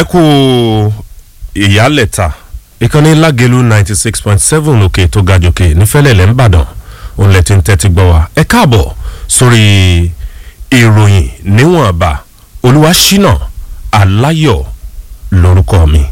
ẹ kú ìyálẹ̀ta ìkànnì lágẹ̀lú ninety six point seven òkè tó ga jòkè nífẹ̀lẹ̀lẹ̀ ńbàdàn òun lẹ ti ń tẹ́tí gbọ́ wa ẹ káàbọ̀ sórí ìròyìn níwọ̀nba olúwaṣínà aláyọ̀ lórúkọ mi.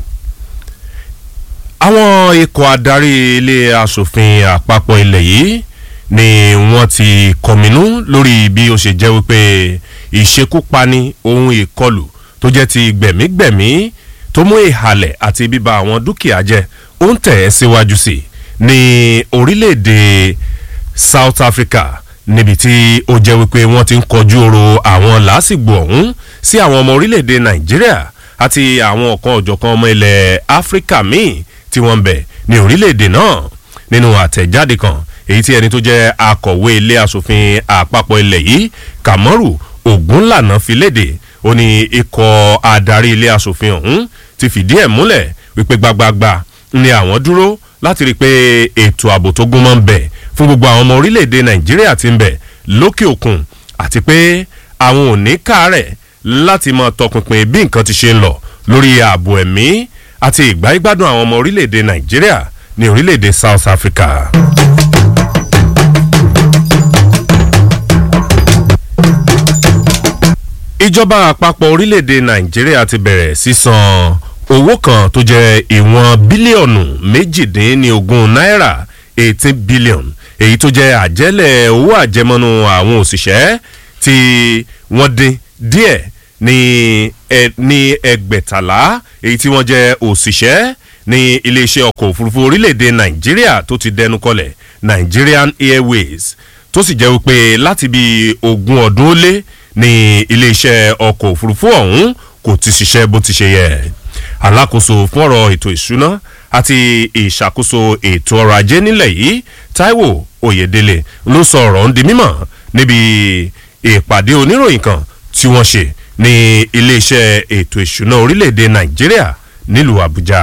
àwọn ikọ̀ adarí ilé asòfin àpapọ̀ ilẹ̀ yìí ni wọ́n ti kọminú lórí bí ó ṣe jẹ́ wípé ìṣekúpani ohun ìkọlù tó jẹ́ ti gbẹ̀mígbẹ̀mí tó mú ìhàlẹ̀ àti bíba àwọn dúkìá jẹ́ ó ń tẹ̀ ẹ́ síwájú sí ní orílẹ̀-èdè south africa níbi tí ó jẹ́ wípé wọ́n ti ń kọjú oro àwọn làásìgbò ọ̀hún sí àwọn ọmọ orílẹ̀-èdè nàìjíríà àti àwọn ọ̀kan ọ̀jọ̀kan ọmọ ilẹ̀ áfíríkà míì tí wọ́n ń bẹ̀ ní orílẹ̀-èdè náà nínú àtẹ̀jáde kan èyí tí ẹni tó jẹ́ akọ̀wé ilé asòfin àpapọ̀ ilẹ̀ yìí kàmọ́rù ògúnlànà fi léde ó ní ikọ̀ adarí ilé asòfin ọ̀hún ti fìdí ẹ̀ múlẹ̀ wípé gbagbagba ni àwọn dúró láti rí i pé ètò ààbò tó gún mọ́ ń bẹ̀ fún gbogbo àwọn ọmọ orílẹ̀-èdè nàìjíríà ti ń bẹ̀ lókè òkun àti pé àwọn ò ní káàrẹ̀ láti mọ tọpinpin bí nǹkan ti ṣe ń lọ lórí ààbò ẹ̀mí àti ìgbáyégbádùn àwọn ọmọ orílẹ̀-èdè nàìjíríà ní orílẹ̀-èdè south africa. ìjọba àpapọ̀ orílẹ̀-èdè nàìjíríà ti bẹ̀rẹ̀ sísan owó kan tó jẹ́ ìwọ̀n bílíọ̀nù méjìdínlógún náírà eighteen billion èyí tó jẹ́ àjẹ́lẹ̀ owó àjẹmọ́nú àwọn òṣìṣẹ́ tí wọ́n dín díẹ̀ ní ní ẹgbẹ̀tàlá èyí tí wọ́n jẹ́ òṣìṣẹ́ ní iléeṣẹ́ ọkọ̀ òfurufú orílẹ̀-èdè nàìjíríà tó ti dẹnu kọlẹ̀ nigerian airways tó sì jẹ́ wípé láti bí ogún ọdún ó lé ní iléeṣẹ́ ọkọ̀ òfurufú ọ̀hún kò ti ṣiṣẹ́ bó ti ṣe yẹ alákòóso fún ọ̀rọ̀ ètò ìṣúná àti ìṣàkóso ètò ọrọ̀ ajé nílẹ̀ yìí taiwo oyedele ló sọ ọ̀rọ̀ ń di mímọ̀ níbi ìpàdé oníròyìn kan tí wọ́n ṣe ní iléeṣẹ́ ètò ìṣúná orílẹ̀-èdè nàìjíríà nílùú àbújá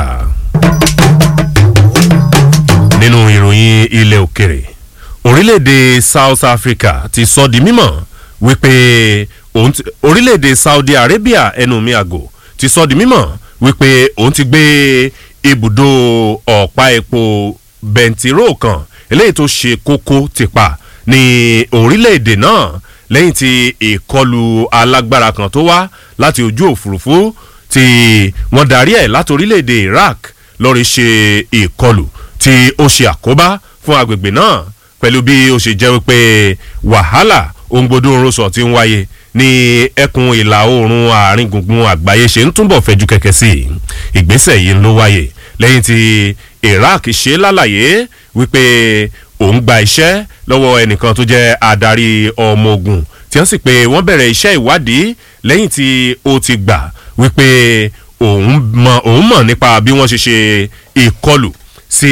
nínú ìròyìn ilẹ̀ òkèrè orílẹ̀-èdè south africa ti sọ di mímọ̀ wípé orílẹ̀-èdè saudi arabia ẹnu mi àgò ti sọ di mímọ̀ wípé òun ti gbé ibùdó ọ̀pá epo bẹntiró kan eléyìí tó ṣe kókó ti pa ní orílẹ̀-èdè náà lẹ́yìn tí ìkọlù alágbára kan tó wá láti ojú òfurufú tí wọ́n darí ẹ̀ láti orílẹ̀-èdè iraq lọ́ọ́ ṣe ìkọlù tí ó ṣe àkóbá fún agbègbè náà pẹ̀lú bí ó ṣe jẹ́ wípé wàhálà òǹgbodò orosọ ti ń wáyé ní ẹkùn ìlà oòrùn àárín gbùngbùn àgbáyé ṣe ń túbọ̀ fẹjú kẹ̀kẹ́ sí i ìgbésẹ̀ yìí ló wáyé lẹ́yìn tí iraq ṣe lálàyé wípé òun gba iṣẹ́ lọ́wọ́ ẹnìkan tó jẹ́ adarí ọmọ ogun tí wọ́n sì pé wọ́n bẹ̀rẹ̀ iṣẹ́ ìwádìí lẹ́yìn tí ó ti gbà wípé òun mọ̀ òun mọ̀ nípa bí wọ́n ṣe ṣe ìkọlù sí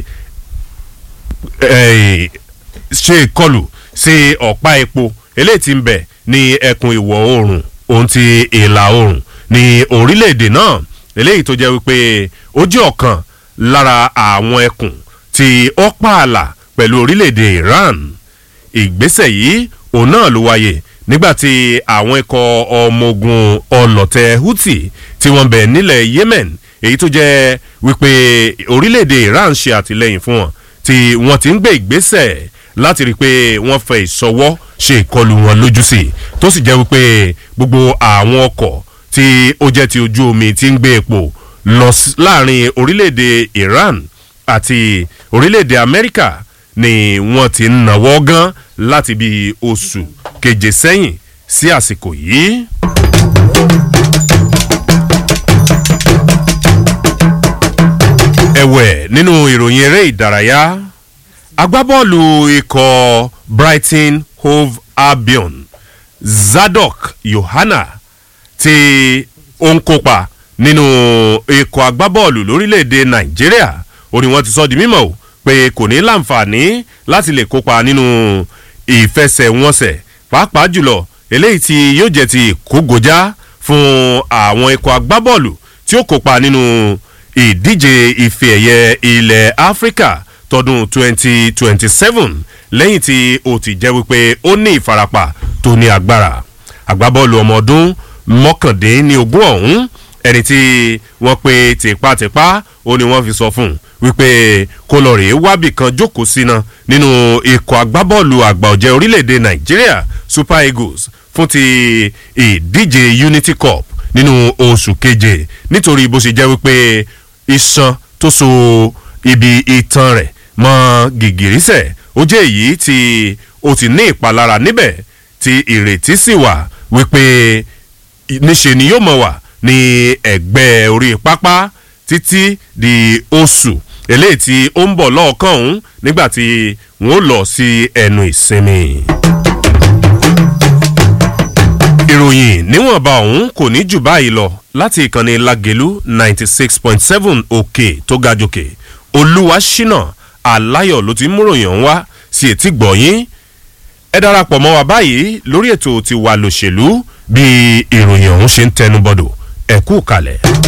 ṣe ìkọlù sí ọ̀pá epo eléyìí ti ń bẹ̀ ní ẹkùn ìwọ̀ oòrùn ohun ti ìlà oòrùn ní orílẹ̀-èdè náà eléyìí tó jẹ́ wípé ó jẹ́ ọ̀kan lára àwọn ẹkùn tí ó pààlà pẹ̀lú orílẹ̀-èdè iran ìgbésẹ̀ yìí òun náà ló wáyé nígbàtí àwọn ikọ̀ ọmọ ogun ọlọ́tẹ̀ houthi tí wọ́n bẹ̀ nílẹ̀ yemen èyí tó jẹ́ wípé orílẹ̀-èdè iran ṣe àtìlẹ́yìn fún wọn tí wọ́n ti ń gbé ìgbésẹ̀ láti rí i pé wọ́n fẹ́ ìsọwọ́ ṣe ìkọlù wọn lójú sí i tó sì jẹ́ wípé gbogbo àwọn ọkọ̀ tí ó jẹ́ ti ojú omi ti ń gbé epo lọ láàrin orílẹ̀-èdè iran àti orílẹ̀-èdè amẹ́ríkà ni wọ́n ti ń nàwọ́ gan láti bí oṣù keje sẹ́yìn sí àsìkò yìí. ẹ̀wẹ̀ nínú ìròyìn eré ìdárayá agbábọ́ọ̀lù ikọ̀ brighton hove albion zadok yohana tí ó ń kópa nínú ikọ̀ agbábọ́ọ̀lù lórílẹ̀‐èdè nàìjíríà ó ní wọ́n ti sọ di mímọ́ o pé kò ní láǹfààní láti lè kópa nínú ìfẹsẹ̀wọnsẹ̀ pàápàá jùlọ eléyìí tí yóò jẹ́ ti kógojá fún àwọn ikọ̀ agbábọ́ọ̀lù tí ó kópa nínú ìdíje ife ẹ̀yẹ ilẹ̀ áfíríkà tọdún 2027 lẹ́yìn tí ó ti jẹ́ wípé ó ní ìfarapa tó ní agbára agbábọ́ọ̀lù ọmọ ọdún mọ́kàndínlógún ọ̀hún ẹni tí wọ́n pe tipátipá ó ní wọ́n fi sọ fún un wípé kó lọ rèé wábì kan jókòó síná nínú ikọ̀ agbábọ́ọ̀lù àgbà ọ̀jẹ̀ orílẹ̀-èdè nàìjíríà super eagles fún ti ìdíje unity cup nínú oṣù keje nítorí bó ṣe jẹ́ wípé iṣan tó so ibi itan rẹ̀ mọ́ gìgìrísẹ̀ ó jẹ́ èyí tí ó ti ní ìpalára níbẹ̀ tí ìrètí sì wà wípé níṣe ni yóò mọ̀ wà ní ẹ̀gbẹ́ orí pápá títí di oṣù eléyìí tí ó ń bọ̀ lọ́ọ̀kan ọ̀hún nígbà tí wọ́n lọ sí ẹnu ìsinmi. ìròyìn níwọ̀nba ọ̀hún kò ní jù báyìí lọ láti ìkànnì lagelu ninety six point seven òkè tó ga jòkè olúwa ṣínà aláyọ̀ ló ti ń múròyìn ọ̀hún wá sí etí gbọ̀nyín ẹ darapọ̀ mọ́ wa báyìí lórí ètò tiwa lòṣèlú bí ìròyìn ọ̀hún ṣe ń tẹnubọ̀dọ̀ ẹ̀kú kalẹ̀.